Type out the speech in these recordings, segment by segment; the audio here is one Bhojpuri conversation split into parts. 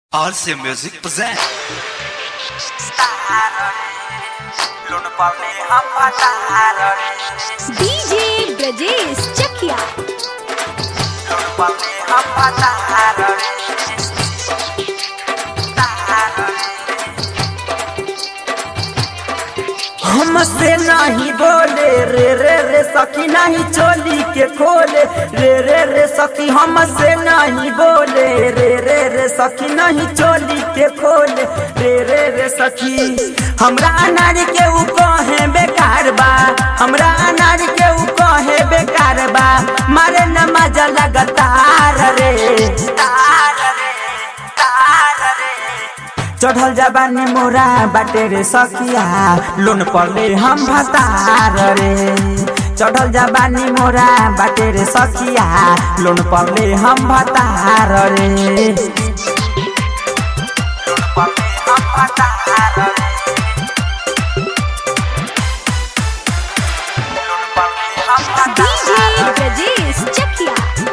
RC Music present. DJ Brajesh Chakiya हमसे नहीं बोले रे रे रे सखी नहीं चोली के खोले रे रे रे सखी हमसे नहीं बोले रे रे रे सखी नहीं चोली के खोले रे रे रे सखी हमरा अनार के ऊ कहे बेकार बा हमरा अनार के ऊ कहे बेकार बा मारे न मजा लगातार रे तार रे तार रे चढ़ल जबानी मोरा बाटे रे सखिया लोन पड़ले हम भतार रे चढ़ल जबानी मोरा बाटे रे सखिया लोन पड़ले हम भतार रे लोन पड़ले हम भतार रे लोन पड़ले हम डीजे भतार रे ब्रजेश चकिया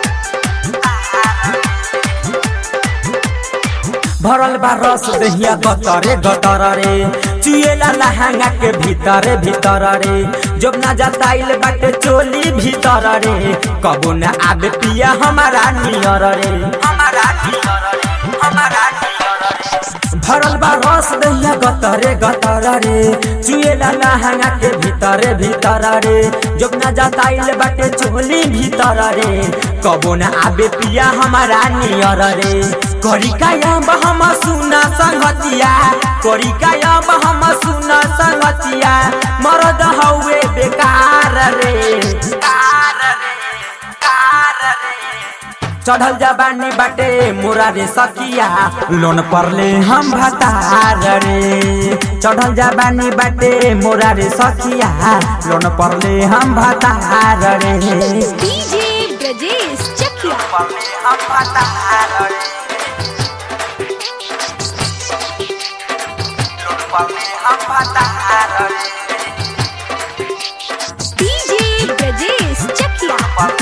भरल बा रस दहिया गतरे गतर रे चुएला लहंगा के भीतर भीतर रे जब ना जताइल बाटे चोली भीतर रे कबो न आबे पिया हमारा नियर रे हमारा नियर रे हमारा नियर रे भरल बा रस दहिया गतरे गतर रे चुएला लहंगा के भीतर भीतर रे जब ना जताइल बाटे चोली भीतर रे कबो न आबे पिया हमारा नियर रे करी कायब हम सुना संगतिया करी कायब हम सुना संगतिया मरद हौवे बेकार रे कार रे कार रे चढ़ल जबानी बाटे मोरा रे सकिया लोन परले हम भतार रे चढ़ल जबानी बाटे मोरा रे सकिया लोन परले हम भतार रे डीजे ब्रजेश चकिया परले हम भतार रे लोन परले हम भतार रे डीजे ब्रजेश चकिया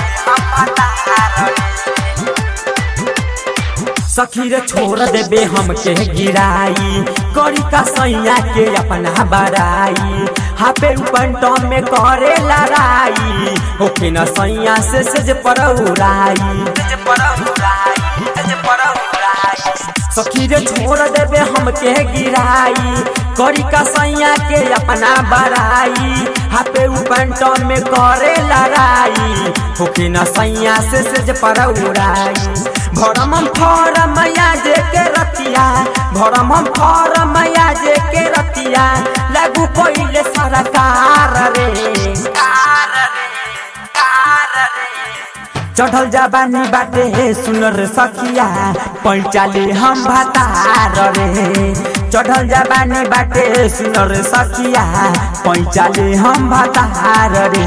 सखी रे छोड़ देबे हमके गिराई करी का सैया के अपना बराई हापे पंटो में करे लड़ाई होके न सैया से सज पर उड़ाई सज पर उड़ाई सज पर उड़ाई सखी रे छोड़ देबे हमके गिराई करी का सैया के अपना बराई हापे पंटो में करे लड़ाई होके न सैया से सज पर उड़ाई भरम हम फरम जे के रतिया भरम हम फरम जे के रतिया लागू पहिले सरकार रे कार रे कार रे चढ़ल जबानी बाटे सुनर सखिया पैचाले हम भतार रे चढ़ल जबानी बाटे सुनर सखिया पैचाले हम भतार रे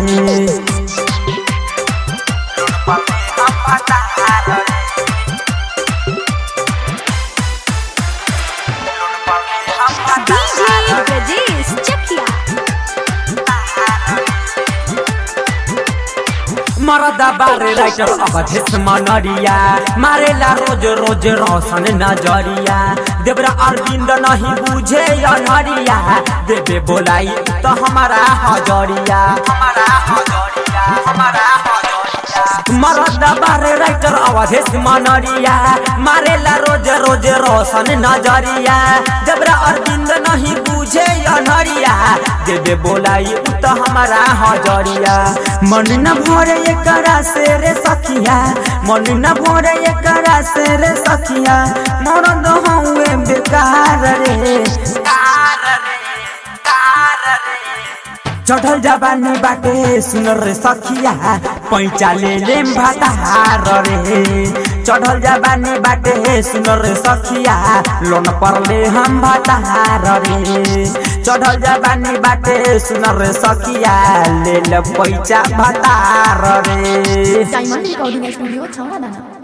हम भतार रे डीजे ब्रजेश चकिया मरदा बारे राइटर अवधेश मनरिया मारेला रोज रोज रोशन नजरिया देवरा अरविंद नहीं बुझे अनहरिया देवे बोलाई तो हमारा हजरिया हमारा हजरिया हमारा हजरिया मरदा बारे राइटर अवधेश मनरिया मारेला रोज रोज रोशन नजरिया देवरा अरविंद नहीं बुझे अनहरिया देवे बोलाई तो हमारा हजरिया मन न भरे एकरा से रे सखिया मन न भरे एकरा से रे सखिया मरद हउए बेकार रे कार रे कार रे चढ़ल जबानी बाटे सुनर रे सखिया पैचा ले लेम भतार रे चढ़ल जबानी बाटे सुनर रे सखिया लोन परले हम भतार रे चढ़ल जबानी बाटे सुनर रे सखिया ले ल पैचा भतार रे डायमंड रिकॉर्डिंग स्टूडियो छौड़ा दाना